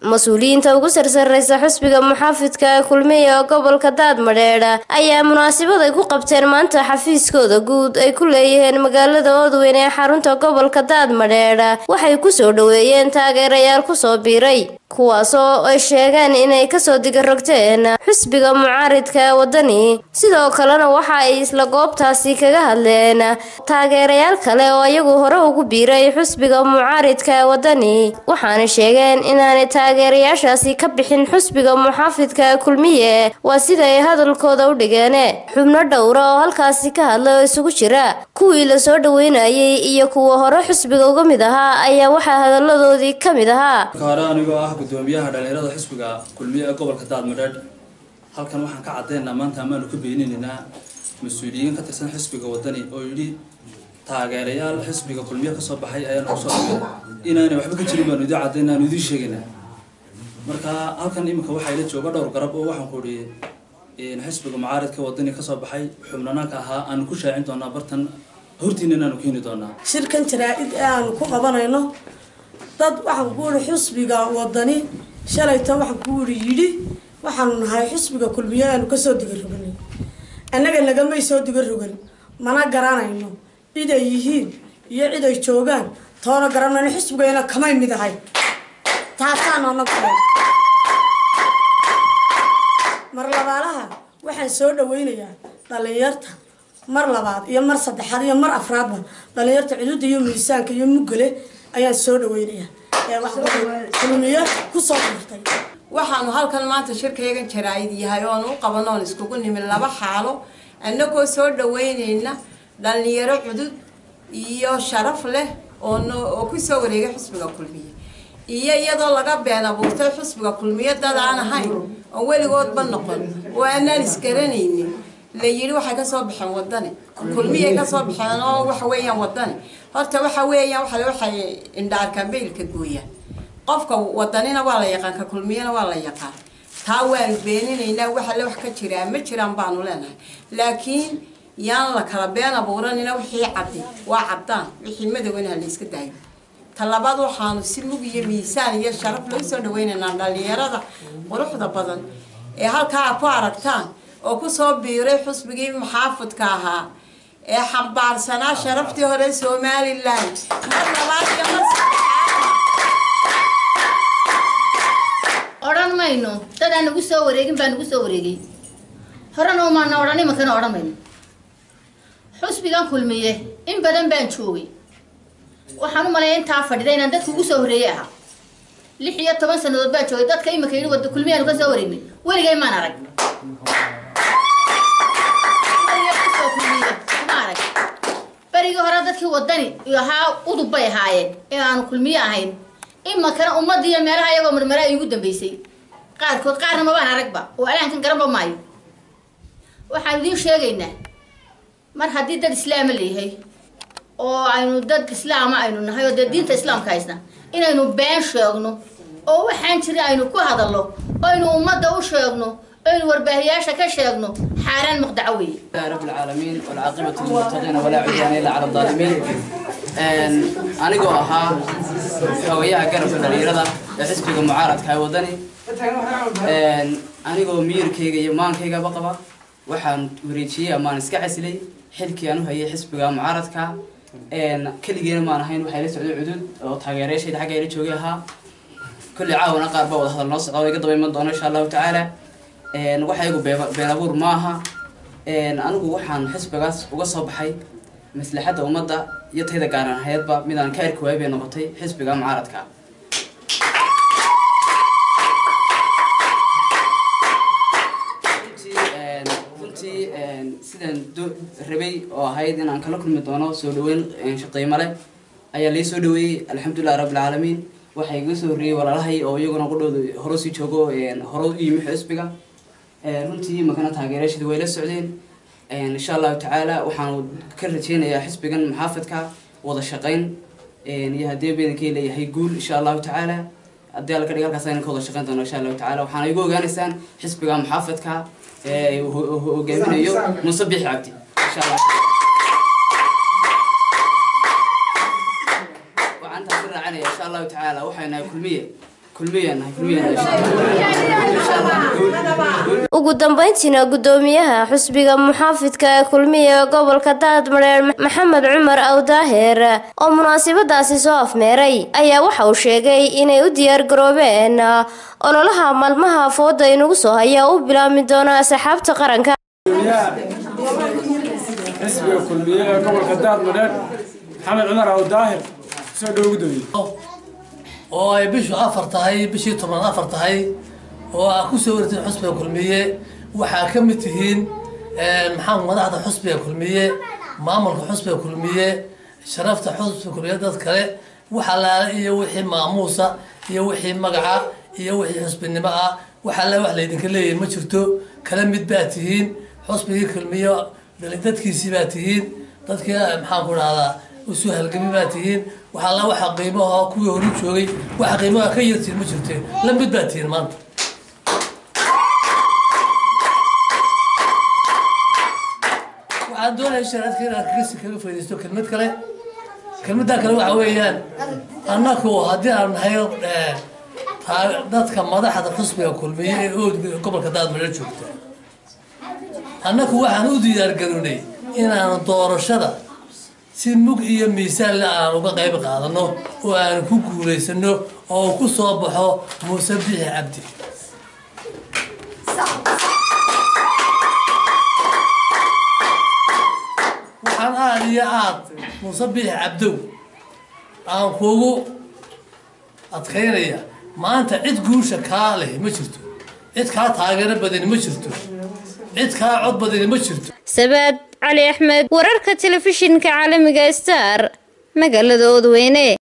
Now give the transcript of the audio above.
mas-uuliyiinta ugu sarsareysa xusbiga muxaafidka ee kulmiye ee gobolka daadmadheedha ayaa munaasabad ay ku qabteen maanta xafiiskooda guud ay ku leeyihiin magaalada oodweyn ee xarunta gobolka daadmadheedha waxay kusoo dhaweeyeen taageerayaal kusoo biiray kuwaasoo ay sheegeen inay kasoo digarogteen xusbiga mucaaridka ee wadani sidoo kalena waxa ay isla goobtaasi kaga hadleen taageerayaal kale oo iyagu hore ugu biiray xusbiga mucaaridka ee wadani waxaana sheegeen inaanay taageerayaashaasi ka bixin xusbiga muxaafidka ee kulmiye waa sida ay hadalkooda u dhigeen xubno dhowra oo halkaasi ka hadlay oo isugu jira kuwii lasoo dhaweynayay iyo kuwa hore xusbiga uga mid ahaa ayaa waxaa hadaladoodii ka mid ahaa hore anigoo ah gudoomiyaha dhalinyarada xisbiga kulmiye ee gobolka daadmadheedh halkan waxaan ka caddeynaa maanta amaanu ka beeninaynaa mas-uuliyiin ka tirsan xisbiga wadani oo yidhi taageerayaal xisbiga kulmiye kasoo baxay ayaanu kusoo dhigay inaanay waxba ka jirin baanu idii caddaynaa aanu idiin sheegaynaa marka halkan iminka waxaa ila jooga dhowr garab oo waxaan ku idhi xisbiga mucaaridka wadani kasoo baxay xubnanaanka ahaa aanu ku shaacin doonaa bartan hortiina inaanu keeni doonaa shirkan jaraa-id ee aanu ku qabanayno dad waxaan ku ihi xusbiga wadani shalayta waxaan ku ihi yidhi waxaanu nahay xusbiga kulmiye aanu kasoo digaroganay annaga nagamay soo digarogan mana garanayno cid ay yihiin iyo cid ay joogaan toona garanayno xusbigayna kamay mid ahay taasaanu anagu mar labaalaha waxaan soo dhaweynayaa dhalinyarta mar labaad iyo mar saddexaad iyo mar afraadba dhalinyarta cududa iyo miisaanka iyo muggale ayaan soo dhaweynayaa ee waxkulmiye kusoo dirtay waxaanu halkan maanta shirkaygan jaraa-id yahay oonu u qabanoon iskugu nimin laba xaalo annagoo soo dhaweyneyna dhalinyaro cudud iyo sharaf leh oo kusoo wareegay xusbiga kulmiye iyo iyadoo laga been abuurtay xusbiga kulmiye dad aan ahayn oo weligoodba noqon oo aanaan isgaranaynin la yidhi waxay kasoo baxeen wadani kulmiyay kasoo baxeen oo waxa weeyaan wadani horta waxa weeyaan waa waxay indhaarkaan beylka gooyaan qofka wadanina waa la yaqaan ka kulmiyana waa la yaqaan taa waanu beeninaynaa wax alle wax ka jiraa ma jiraan baanu leenahay laakiin yaan la kala been abuuranina wixii caddi waa caddaan wixii madowna ha la iska daayo talabaad waxaanu si mug iyo miisaan iyo sharaf loo soo dhaweynaynaa dhalinyarada quruxda badan ee halkaa ku aragtaan oo kusoo biiray xusbigii muxaafidka ahaa ee xambaarsanaa sharaftii hore somalilan mar labaad iyo mar odhan mayno dad aan nagu soo wareegin baa nagu soo wareegay horena umaana odhan imankana odhan mayno xusbigan kulmiye in badan baan joogay waxaan u maleeya intaa fadhida inaan dadka ugu soo horreeyey ahaa lix iyo toban sanadood baan joogay dadka iminka yidhi wada kulmiyaanu ka soo wareegnay weligay maan arag ma arag berigii hore dadkii wadani ahaa udub bay ahaayeen ee aanu kulmiye ahayn imankana ummadda iyo meelaha iyagoo marmara ay ugu dambeysay qaarkood qaarna mabaan aragba oo alaankan garanba maayo waxaan idiin sheegaynaa mar haddii dad islaama leeyahay oo aynu dad islaama aynu nahay oo dee diinta islaamka haysna inaynu been sheegno oo waxaan jirin aynu ku hadalno oo aynu ummadda u sheegno aynu warbaahiyaasha ka sheegno xaaraan muqdaco weeye رب العالمين والعاقبة للمتقين ولا عدوان إلا على الظالمين anigoo ahaa xogayaha garabka dhalinyarada ee xisbiga mucaaradka ee wadani anigoo miyirkayga iyo maankaygaba qaba waxaan wareejiyey amaan iska casilay xilkii aan u hayay xisbiga mucaaradka keligeena maan ahayn waxaa la socday cudud oo taageerayaashayda xagga ila joogay ahaa kulli caawana qaar baa wada hadal noo socda oo iga daba iman doono insha allahu tacaala waxaygu been abuur maaha anigu waxaan xisbigaas uga soo baxay maslaxadda ummadda iyo tayda gaaran hayadba midaan ka arki waayay bay noqotay xisbiga mucaaradka runtii sidaan rabay oo ahayd inaan kala kulmi doono soo dhaweyn shaqeymo leh ayaa lai soo dhaweeyey alxamdulilah rabbilcaalamiin waxaa iga soo horreeyey walaalahay oo iyaguna qudhooda hore sii joogo hore u yimi xisbiga runtii makana taageerashada way la socdeen insha allahu tacaala waxaanu ka rajeynayaa xisbigan muxaafidka wada shaqeyn iyo haddii bedankay leeyahay guul insha allahu tacaala haddii alla ka dhig halkaas aynan ka wada shaqeyn doono insha allahu tacaala waxaana igu ogaanaysaan xisbiga muxaafidka ee hogaaminayo muuse bixi cabdi insha allah waxaan intaas ka raacanaya insha allahu tacaala waxay nahay kulmiye kulmiyaan nahay kulmiyaan nahay insha allah ugu dambeyntiina gudoomiyaha xusbiga muxaafidka ee kulmiya ee gobolka daadmareer maxamed cumar awdaaheer oo munaasabadaasi soo afmeeray ayaa waxa uu sheegay inay u diyaar garoobeen ololaha maalmaha fooda inagu soo haya u bilaabmi doona asxaabta qaranka xisbiga kulmiye ee gobolka daadmadheer maxamed cumar awdaahir soo dhowo gudoomiye oo ay bishu afar tahay bishii tobnaad afar tahay oo aa kusoo wareegtay xusbiga kulmiye waxaa ka mid tihiin maxaa madaxda xusbiga kulmiye maamulka xusbiga kulmiye sharafta xusbiga kulmiye dad kale wax allaale iyo wixii maamuusa iyo wixii magaca iyo wixii xusbinimo ah wax alle wax laydinka leeyahay ma jirto kala mid baa tihiin xusbigii kulmiye dadkiisii baa tihiin dadkii maxaan ku dhahdaa usu halgami baa tihiin wax alla waxa qiimaha kuwii horu joogay waxa qiimaha ka yartiin ma jirte la mid baa tihiin maanta waxaan doonaya sharaadka inaan kasi kaga faaidaysto kelmad kale kelmaddaa kale waxa weeyaan annaku haddii aan nahay dadka madaxda xusbiga kulmiye ee ood gobolka daadmadheer joogta annaku waxaan u diyaargarownay inaan doorashada si mug iyo miisaanle aan uga qayb qaadano oo aan ku guulaysano oo ku soo baxo muuse bixi cabdi waxaan aada iyo aad muuse bixi cabdow aan kugu adkaynaya maanta cid guusha kaa leh ma jirto cid kaa taageero badani ma jirto cid kaa cod badani ma jirto sabaad cali axmed wararka telefishinka caalamiga star magaalada oodweyne